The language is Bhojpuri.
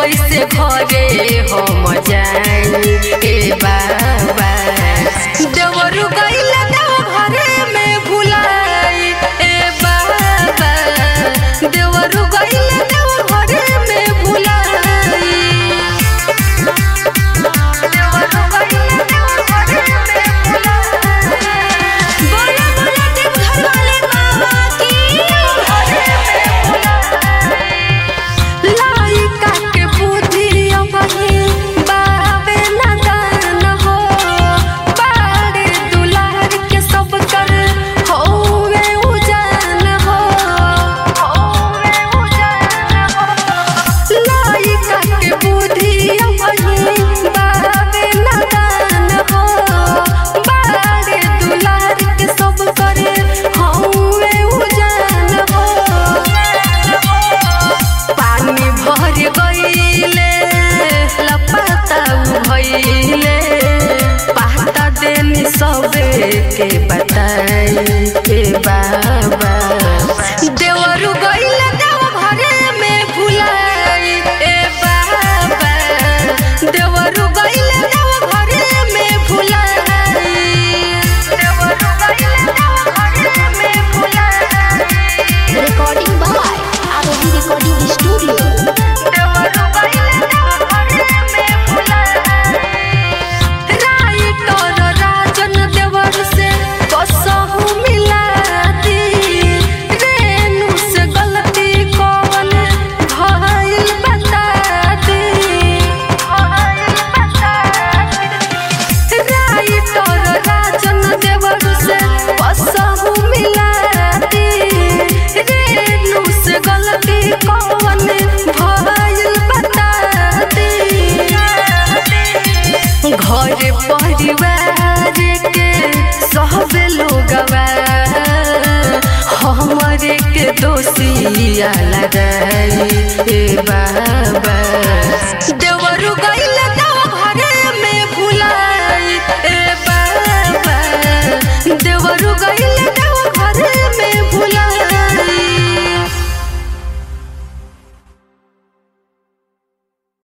कैसे घरे हम जाई ए बाबा देवरु गइल देव घरे में भुलाई ए बाबा देवरु गइल देव घरे में भुलाई देवरु गइल देव घरे में भुलाई बोला बोला देव घर वाले बाबा की घरे में भुलाई लाइका के बुद्धि अबही बाबे नदान हो बाड़े दुलार के सब कर होवे उजान हो होवे उजान हो लाइका के बुद्धि अबही बाबे नदान हो बाड़े दुलार के सब कर होवे उजान हो पानी भर गईले लपता भइले पाता देनी सबे के बताई के बाबा देवरु गईले देव घरे में भुलाई ए बाबा देवरु गईले देव घरे में भुलाई देवरु गईले देव घरे में भुलाई Recording by Arohi Recording Studio. देवरु गइले देव घरे में भुलाई राइटर राजन देवर से कसहु मिला दी रेणु से गलती कौन भइल बता दी भइल बता दी राइटर राजन देवर से कसहु मिला दी रेणु से गलती कौन भइल बता दी घर परिवार के सब लोगवा हमरे के दोषिया लगाई ए बाबा देवरु गई